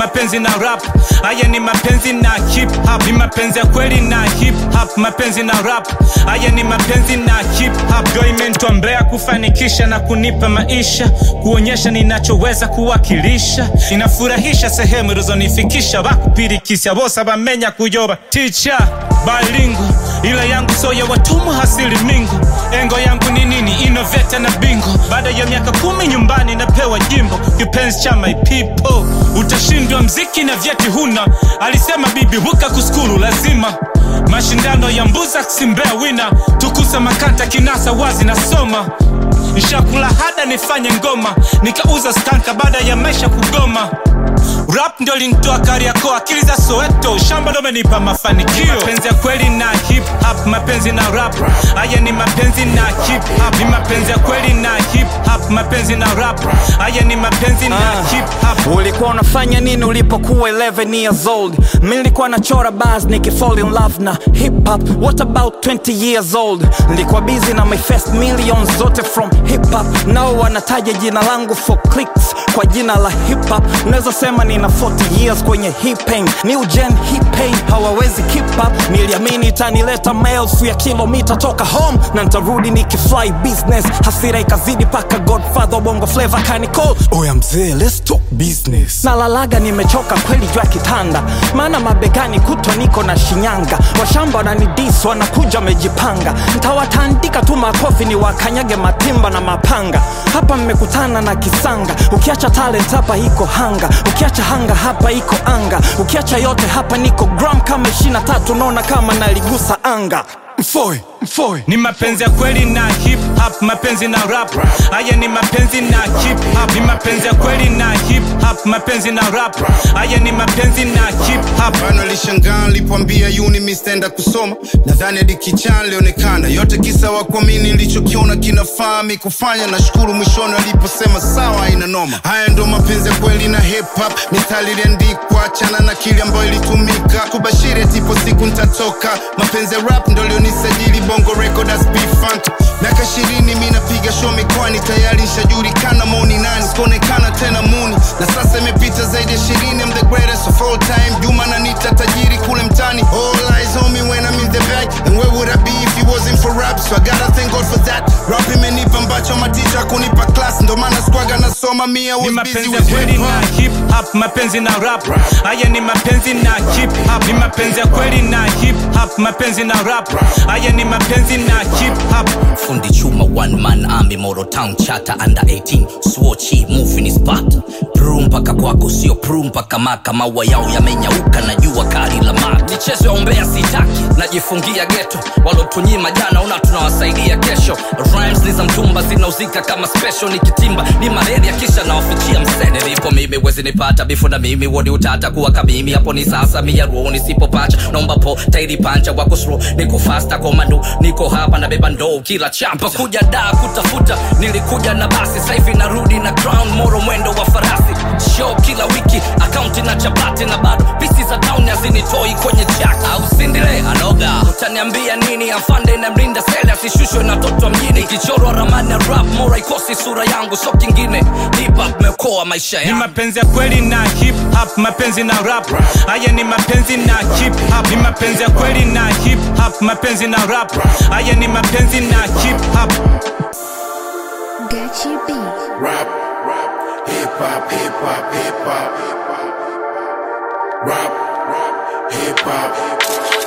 mapenzi na rap haya ni mapenzi na hip hop ni mapenzi ya kweli na hip hop mapenzi na rap haya ni mapenzi na hip hop ndio imenitombea kufanikisha na kunipa maisha kuonyesha ninachoweza kuwakilisha inafurahisha sehemu ilizonifikisha bakupirikisya bosa bamenya kuyoba ticha balingo ila yangu so ya watumwa hasili mingo engo yangu ni nini inoveta na bingo baada ya miaka kumi nyumbani napewa jimbo kipenzi cha my people utashindwa mziki na vyeti huna alisema bibi huka kuskulu lazima mashindano ya mbuza simbea wina tukusa makanta kinasa wazi nasoma nshakula hada nifanye ngoma nikauza stanka baada ya maisha kugoma rap ndio lintoa kariako akili za soweto shamba ndo menipa mafanikio mapenzi ya kweli na hip hop mapenzi na rap haya ni mapenzi na hip hop ni mapenzi ya kweli na hip hop mapenzi na rap haya ni mapenzi na hip hop ulikuwa unafanya nini ulipokuwa 11 years old mi nilikuwa nachora bars nikifall in love na hip hop what about 20 years old nilikuwa busy na my first millions zote from hip hop nao wanataja jina langu for clicks kwa jina la hip hop naweza sema nina 40 years kwenye hip pain new gen hip pain hawawezi keep up niliamini itanileta maelfu ya kilomita toka home na nitarudi nikifly business hasira ikazidi paka godfather wa bongo flavor kanicol oya mzee let's talk business nalalaga nimechoka kweli juu ya kitanda maana mabegani kutwa niko na shinyanga washamba wananidis wanakuja wamejipanga ntawatandika tu makofi ni wakanyage matimba na mapanga hapa mmekutana na kisanga ukiacha talent hapa iko hanga ukiacha hanga hapa iko anga ukiacha yote hapa niko gram kama 23 naona kama naligusa anga mfoe mfoe ni mapenzi ya kweli na hip hop mapenzi na rap haya ni mapenzi na hip hop ni mapenzi ya kweli na hip hop mapenzi na rap haya ni mapenzi na hip hop bana lishangaa nilipoambia uni mistenda kusoma nadhani hadi kichaa lionekana yote kisa wa kuamini nilichokiona kinafaa mi kufanya nashukuru mwishoni aliposema sawa ina noma haya ndo mapenzi ya kweli na hip hop mistari iliandikwa achana na kile ambayo ilitumika kubashiri atipo siku ntatoka mapenzi ya rap ndo lionisajili bongo record as P-Funk miaka ishirini mi napiga show mikoani tayari nshajulikana moni nani sikuonekana tena muni na sasa imepita zaidi ya ishirini I'm the greatest of all time juma nanita tajiri kule mtani all eyes on me when I'm in the back and where would I be if it wasn't for rap so I gotta thank God for that rap imenipa ambacho maticha kunipa class ndo maana squaga nasoma mi I ni was busy mapenzi ya with kweli hip na hop hip hop mapenzi na rap haya ni mapenzi na hip hop ni mapenzi ya kweli na hip hop mapenzi na rap haya ni mapenzi na hip hop fundi chuma one man army moro town chata under 18 swochi moving is part pru mpaka kwako sio pru mpaka maka maua yao yamenyauka na jua kali la maka michezo ya umbea sitaki najifungia geto walotunyima jana una tunawasaidia kesho rhymes ni za mtumba zinauzika kama special nikitimba ni malaria kisha nawafichia msene nilipo mimi wezi nipata bifu na mimi wodi utata kuwa kamimi hapo ni sasa mia ruo nisipopacha naomba po tairi pancha wako slow niko fasta komando niko hapa na beba ndoo kila champa kuja da kutafuta nilikuja na basi saivi narudi na crown moro mwendo wa farasi show kila wiki akaunti na chapati na bado pisi za town hazinitoi kwenye chaki au sindile anoga utaniambia nini afande na mlinda sele asishushwe na toto wa mjini ikichorwa ramani ya rap mora ikosi sura yangu so kingine hip hop meokoa maisha ni yangu mapenzi ya kweli na hip hop mapenzi na rap haya ni mapenzi na hip hop ni mapenzi ya kweli na hip hop mapenzi na rap haya ni mapenzi na hip hop Gachi B. rap rap hip hop hip hop hip hop rap rap hip hop